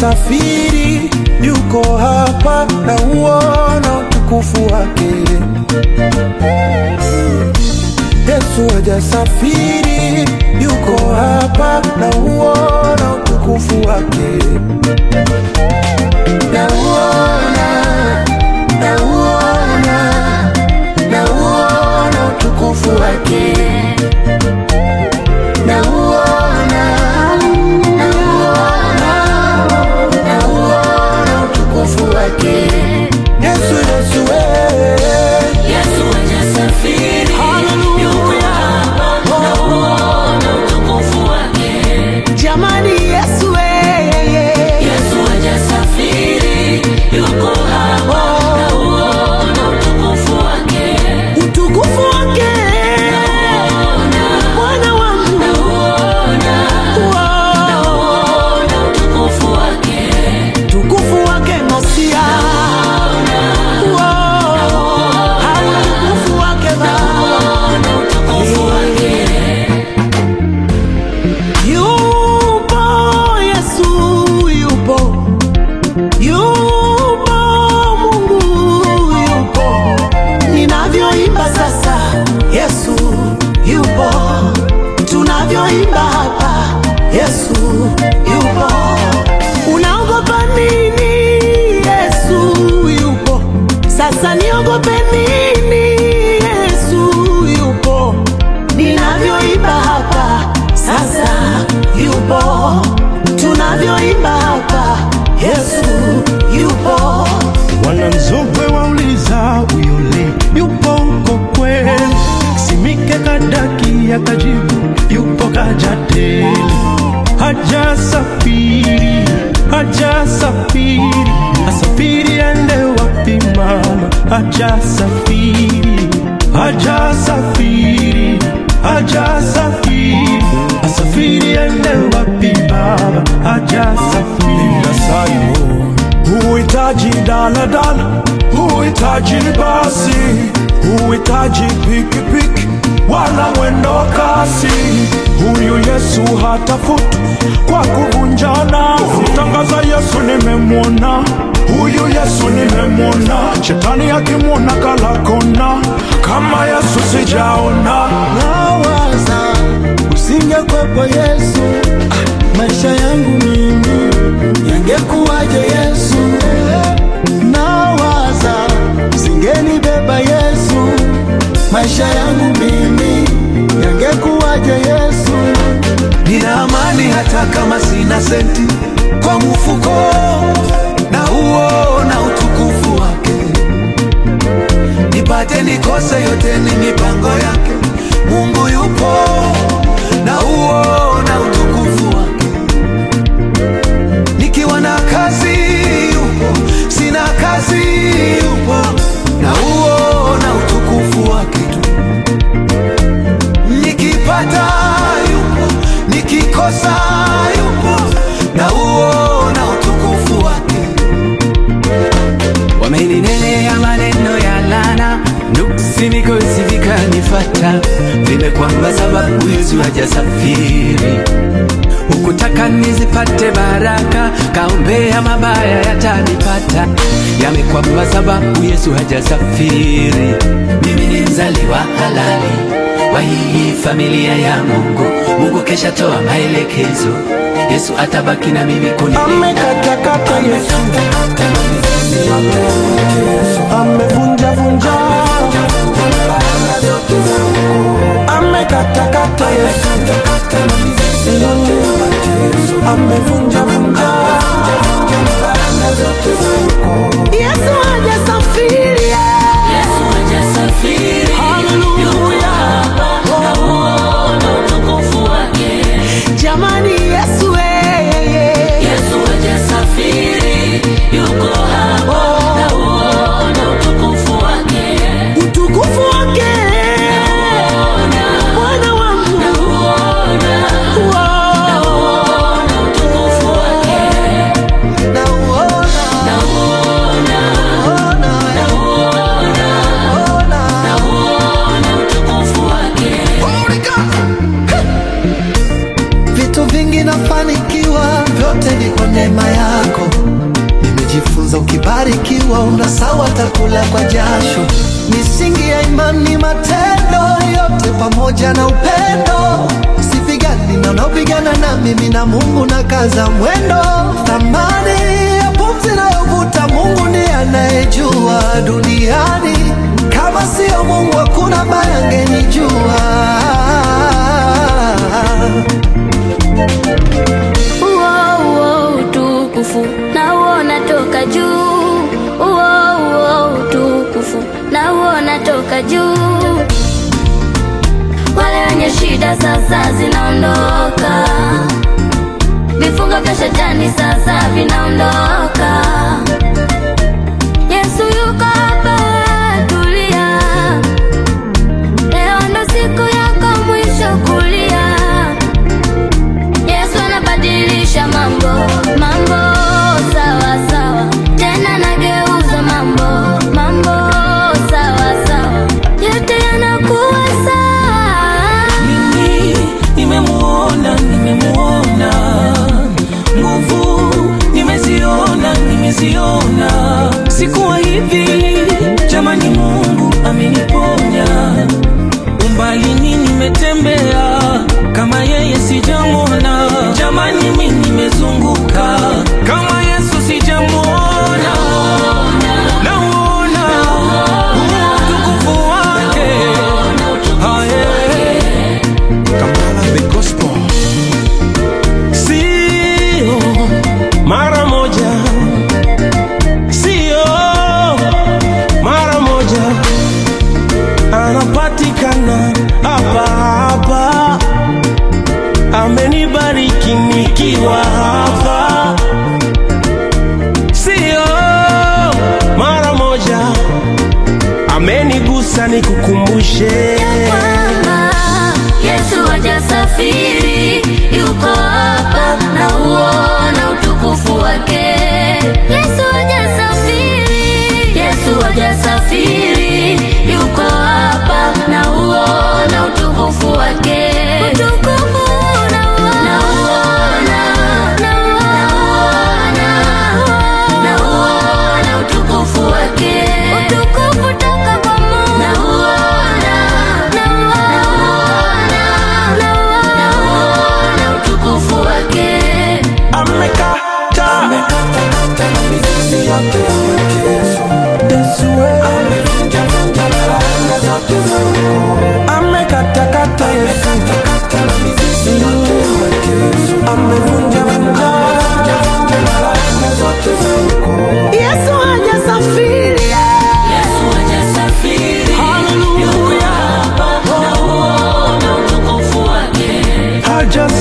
hajasafiri, yuko hapa na uona utukufu wake. Yesu hajasafiri, yuko hapa na uona utukufu wake. Nauona, nauona, nauona utukufu wake. Nauona, nauona, nauona utukufu wake. Yesu, Yesu, eh. Yesu hajasafiri, yuko hapa, nauona utukufu wake. Jamani Yesu wewe Yesu hajasafiri, yuko hapa, nauona utukufu wake. utukufu wake Bwana wangu Nauona, Wow. nauona utukufu wake. utukufu wake Masia Wow. Au utukufu wake Baba Nauona utukufu wake. Yupo Yesu yupo Yupo Mungu yupo Ninavyoimba sasa Yesu yupo Tunavyoimba hapa Yesu yupo Unaogopa nini Yesu yupo Sasa niogope nini Yesu yupo Ninavyoimba hapa sasa yupo, tunavyoimba hapa Yesu yupo. Wananzogwe wauliza uyole yupo uko kweli, Simike Kadaki akajibu yupo Kajateli, hajasafiri hajasafiri, asafiri ende wapi mama? Hajasafiri hajasafiri hajasafiri, asafiri ende wapi baba? Hajasafiri Huhitaji daladala, huhitaji basi, huhitaji pikipiki wala mwendo kasi. Huyu Yesu hatafuti kwa kuvunja nasi. Tangaza Yesu nimemwona, huyu Yesu nimemwona. Shetani akimwona kala kona, kama Yesu sijaona. nawaza usingekwepo Yesu, ah, maisha yangu mimi yangekuwaje Yesu? Nawaza usingenibeba Yesu, maisha yangu mimi yangekuwaje Yesu? Nina amani hata kama sina senti kwa mfuko, na uona utukufu wake. Nipate nikose, yote ni mipango yake. Mungu yupo, na uona utukufu wake. Nikiwa na kazi yupo, sina kazi yupo, na uona utukufu wake tu nikipata yupo, nikikosa yupo, na uona utukufu wake. Wameninenea maneno ya laana, nuksi mikosi vikanifata, vimekwamba sababu Yesu hajasafiri. Hukutaka nizipate baraka, kaombea mabaya yatanipata, yamekwamba sababu Yesu hajasafiri. Mimi ni mzaliwa halali wa hii familia ya Mungu. Mungu kesha toa maelekezo, Yesu atabaki na mimi kunilinda. Amekatakata Yesu, amevunjavunja, amekatakata Yesu, amevunjavunja. Yesu hajasafiri Yesu hajasafiri, yuko hapa, nauona utukufu wake. jamani, Yesu wewe Yesu hajasafiri, yuko hapa, nauona utukufu wake. utukufu wake Bwana wangu Nauona, Wow. nauona utukufu kula kwa jasho. Misingi ya imani, matendo yote pamoja na upendo. Sipigani na unaopigana na mimi na Mungu na kaza mwendo. Thamani ya pumzi nayovuta Mungu ndiye anayejua duniani. Kama sio Mungu hakuna ambaye angenijua. Uo, uo, utukufu na uona toka juu. Uo, uo, utukufu na uona toka juu. Wale wenye shida sasa zinaondoka, vifungo vya shetani sasa vinaondoka. Yesu yuko hapa, tulia. Leo ndo siku yako mwisho kulia. Yesu anabadilisha mambo, mambo sawa sawa, tena nageuza mambo, mambo sawa sawa, yote yanakuwa sawa. mimi nimemuona nimemuona nguvu nimeziona nimeziona sikuwa hivi jamani mungu ameniponya umbalini nimetembea kama yeye sijamwona jamani mi nimezunguka kama yesu sijamwona nauona utukufu wake Aye. Kamala the gospel. Sio mara moja, sio mara moja, anapatikana hapa hapa, amenibariki nikiwa hapa, sio mara moja, amenigusa nikukumbushe kwamba Yesu hajasafiri, yuko hapa na uona utukufu wake. Yesu hajasafiri, Yesu hajasafiri, yuko hapa na uona utukufu wake. Utukufu nauona, nauona, nauona utukufu wake. Utukufu toka kwa Mungu. Nauona, nauona, nauona utukufu wake. amekata amekatakata Yesu amevunja vunja Yesu hajasafiri Yesu hajasafiri yuko hapa na uona utukufu wake haja